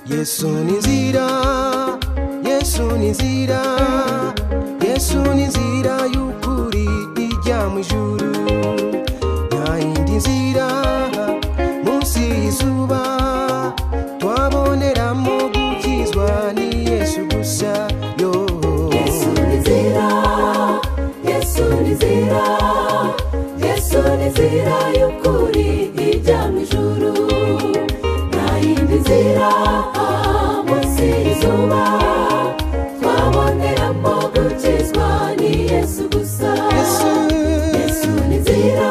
yesu ni nzira yesu ni nzira yesu ni nzira y'ukuri ijya mu ijuru nta yindi nzira munsi y'izuba twaboneramo gukizwa ni yesu gusa yo Yesu ni nzira, Yesu ni nzira, Yesu ni nzira y'ukuri ijya mu ijuru. Nta yindi nzira ah, munsi y'izuba twaboneramo gukizwa ni Yesu gusa. yesu Yesu ni nzira,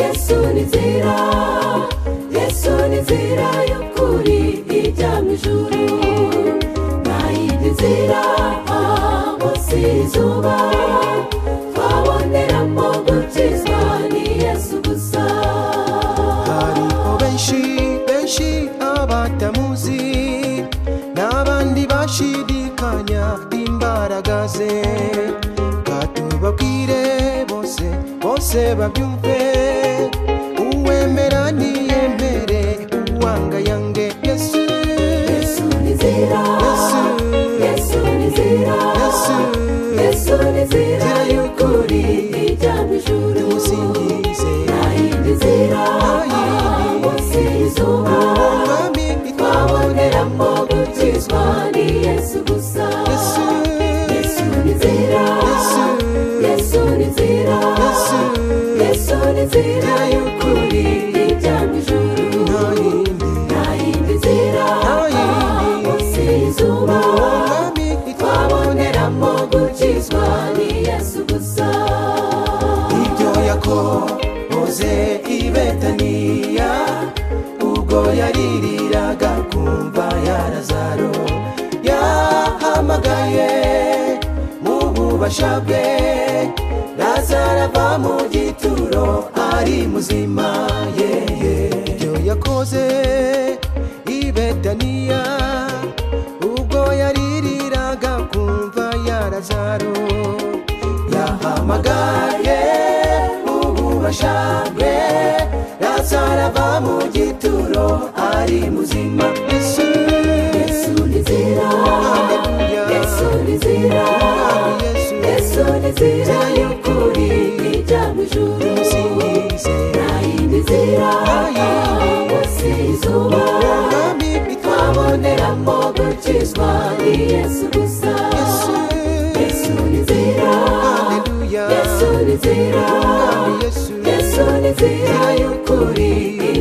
Yesu ni nzira, Yesu ni nzira y'ukuri ijya mu ijuru. Nta yindi nzira ah, munsi y'izuba twaboneramo gukizwa ni Yesu gusa. hariho benshi benshi abatamuzi n'abandi bashidikanya imbaraga ze katubabwire bose bose babyumve uwemera ntiyemere uwanga yange yesu Yesu ni nzira, Yesu. Yesu ni nzira, Yesu. Yesu ni nzira y'ukuri ijya mu ijuru. musingize Nayindi nzira, Nayindi. munsi y'izuba, umwami twaboneramo gukizwa ni Yesu gusa. Yesu Yesu ni nzira, Yesu Yesu ni nzira, Yesu Yesu ni nzira y'ukuri ijya mu ijuru. nta yindi Nayindi nzira, Nayindi. munsi y'izuba, umwami twaboneramo gukizwa ni Yesu gusa. ibyo yakoze i betaniya ubwo yaririraga kumva ya lazaro yahamagaye mu bubasha bwe lazaro ava mu gituro ari muzima ye ibyo yakoze i betaniya ubwo yaririraga kumva ya lazaro yahamagaye ububasha bwe lazaro ava mu gituro ari muzima yesu Yesu ni nzira, Haleluya. Yesu ni nzira, Umwami yesu Yesu ni nzira y'ukuri ijya mu ijuru. musingize Nta yindi nzira yindi. munsi y'izuba umwami twaboneramo gukizwa ni Yesu gusa. yesu Yesu ni nzira, haleluya Yesu ni nzira, umwami yesu Yesu ni nzira y'ukuri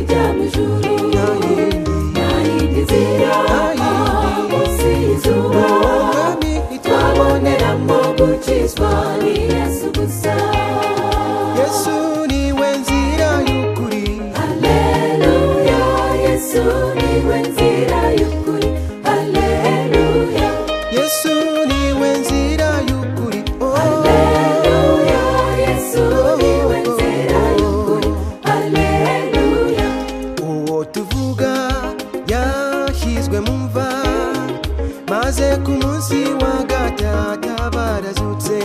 ijya mu ijuru. nta yindi Nta yindi nzira yindi. munsi y'izuba umwami twaboneramo gukizwa ni Yesu gusa. yesu niwe nzira y'ukuri Haleluya, Yesu niwe nzira y'ukuri. Haleluya, yesu niwe nzira y'ukuri Oh, Haleluya, Yesu niwe nzira y'ukuri. Haleluya, uwo tuvuga yashyizwe mu mva maze ku munsi wa gatata barazutse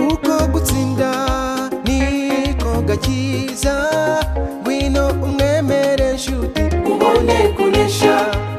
uko gutsinda niko gakiza ngwino umwemere nshuti ubone kunesha